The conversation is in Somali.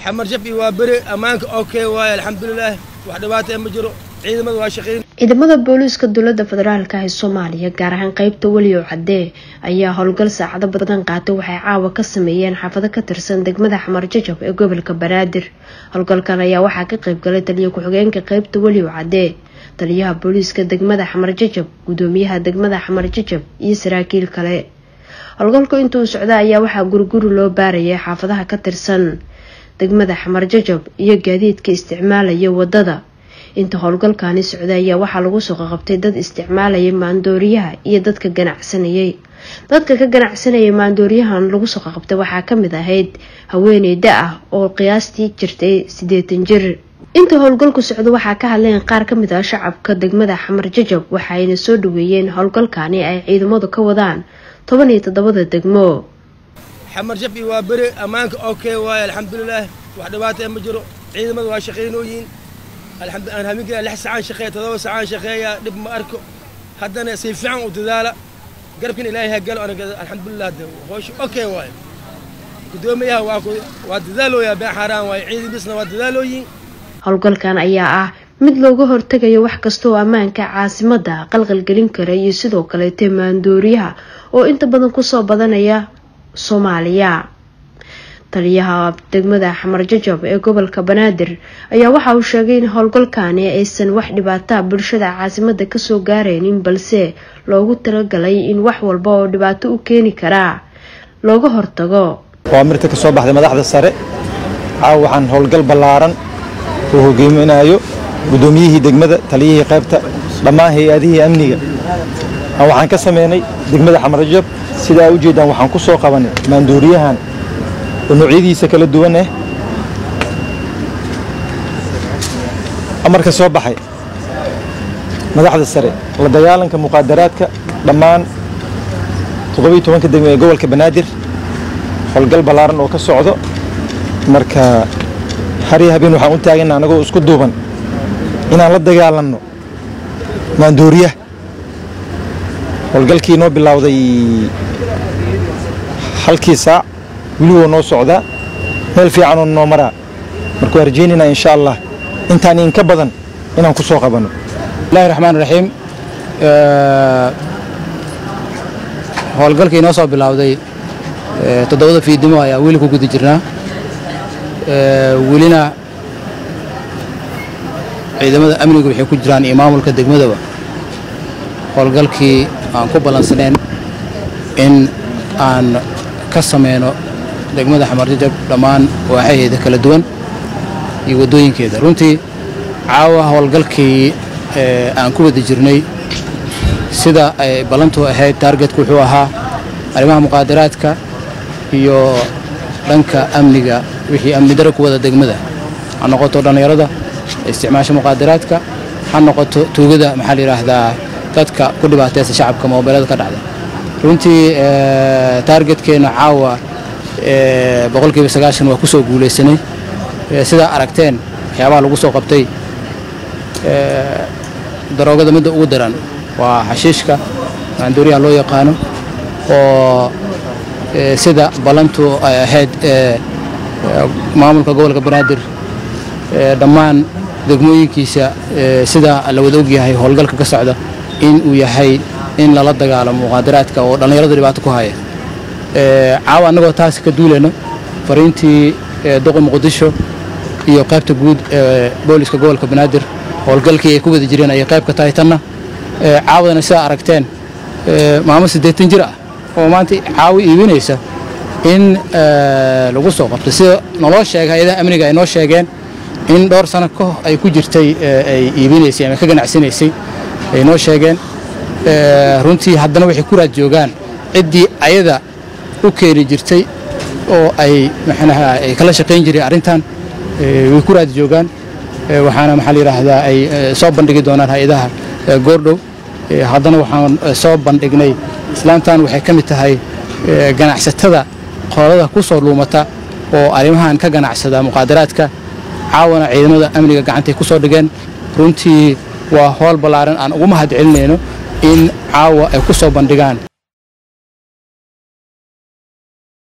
xamar shafi waa beri ammaanka okay waaye alxamdulilaah wax dhibaata ma jiro ciidamada waa shaqeyn ciidamada booliiska dowlada federaalk ee soomaaliya gaar ahaan qeybta weliyow cadee ayaa howlgal saacado badan qaatay waxay caawa ka sameeyeen xaafado ka tirsan degmada xamar jajab ee gobolka banaadir howlgalkan ayaa waxaa ka qeybgalay taliya ku-xigeenka qeybta weliyow cadee taliyaha booliiska degmada xamar jajab gudoomiyaha degmada xamar jajab iyo saraakiil kale howlgalku intuu socda ayaa waxaa guriguri loo baarayay xaafadaha ka tirsan degmada xamar jajab iyo gaadiidka isticmaalaya wadada inta howlgalkaani socda ayaa waxaa lagu soo qaqabtay dad isticmaalayay maandooriyaha iyo dadka ganacsanayay dadka ka ganacsanayay maandooriyahan lagu soo qaqabtay waxaa kamid ahayd haweeney da ah oo qiyaastii jirtay siddeetan jir inta howlgalku socda waxaa ka hadleen qaar kamid ah shacabka degmada xamar jajab waxaayna soo dhaweeyeen howlgalkaani ay ciidamadu ka wadaan toban iyo toddobada degmo xamar shafi waa beri ammaanka okay waaye alxamdulilaah wax dhibaata ma jiro ciidamada waa shaqeynooyiin aan habeenkii lix sacaan shaqeeya todoba sacaan shaqeeya dhib ma arko haddana si fiican u dadaala garabkan ilaahay ha galo anaga alxamdulilah hoosha okay waaye gudoomiyaha waa waa dadaalooyaa been xaaraan waaye ciidamisna waa dadaalooyin howlgalkan ayaa ah mid looga hortegayo wax kastaoo ammaanka caasimada qalqalgelin kara iyo sidoo kaleete maandooriyaha oo inta badan kusoo badanaya soomaaliya taliyaha degmada xamar jajab ee gobolka banaadir ayaa waxa uu sheegay in howlgalkaani aysan wax dhibaataa bulshada caasimada kasoo gaaraynin balse loogu talagalay in wax walba oo dhibaato u keeni karaa looga hortago waa mirta ka soo baxday madaxda sare caawa waxaan howlgal ballaaran uu hogeyminayo guddoomiyihii degmada taliyihii qaybta dhammaan hay-adihii amniga waxaan ka sameynay degmada xamarjab sidaa u jeedaan waxaan ku soo qabanay maanduuriyahan oo noocyadiisa kala duwan ah amarka soo baxay madaxda sare la dagaalanka muqaadaraadka dhammaan toddobiyo tobanka degmo ee gobolka banaadir howlgal ballaaran oo ka socdo marka har iyo habeen waxaan u taagana anagoo isku duuban inaan la dagaalanno maanduuriyaha howlgalkii noo bilowday halkii saac weli woo noo socdaa meel fiicanoo noo maraa marka waa rajaynaynaa insha allah intaan inka badan inaan ku soo qabanno bismillahi raxmaan raxiim howlgalkii noo soo bilowday toddobada fiidnimo ayaa weli ku guda jirnaa welina ciidamada amnigu waxay ku jiraan iyo maamulka degmadaba howlgalkii aan ku ballansanayn in aan ka sameyno degmada xamarjajab dhammaan waaxaheeda kala duwan iyo waddooyinkeeda runtii caawa howlgalkii aan ku wada jirnay sida ay ballantu ahayd taargetku wuxuu ahaa arrimaha muqaadaraadka iyo dhanka amniga wixii amni dara ku wada degmada ha noqoto dhallinyarada isticmaasha muqaadaraadka ha noqoto tuugada maxaa la yidhaahdaa dadka ku dhibaataysa shacabka moobeelada ka dhacda runtii taargetkeenna caawa boqolkiiba sagaashan waa ku soo guulaysanay sidaa aragteen waxyaabaha lagu soo qabtay daroogada midda ugu daran waa xashiishka maanduuriyaha loo yaqaano oo sida ballantu ay ahayd maamulka gobolka banaadir dhammaan degmooyinkiisa sida la wada ogyahay howlgalka ka socda in uu yahay in lala dagaalamo muqaadaraadka oo dhallinyaradu dhibaato ku haya caawa annagoo taasi ka duulayno fariintii doqi muqdisho iyo qaybta guud ee booliska gobolka banaadir howlgalkii ay ku wada jireen ayay qayb ka tahay tanna caawadana sidaa aragteen maamo siddeetan jir ah oo maanta caawi iibinaysa in lagu soo qabto sida naloo sheegay hay-adaha amniga ay noo sheegeen in dhowr sano ka ay ku jirtay ay iibinaysay ama ka ganacsanaysay ay noo sheegeen runtii haddana waxay ku raad joogaan ciddii ayada u keeni jirtay oo ay maxnaha ay kala shaqayn jireen arrintan way ku raad joogaan waxaana maxaa la yidhaahdaa ay soo bandhigi doonaan hay-adaha goordhow haddana waxaan soo bandhignay islaantan waxay ka mid tahay ganacsatada qolada ku soo luumata oo arrimahan ka ganacsada muqaadaraadka caawana ciidamada amniga gacantay ku soo dhigeen runtii waa howl ballaaran aan ugu mahad celinayno in caawa ay ku soo bandhigaan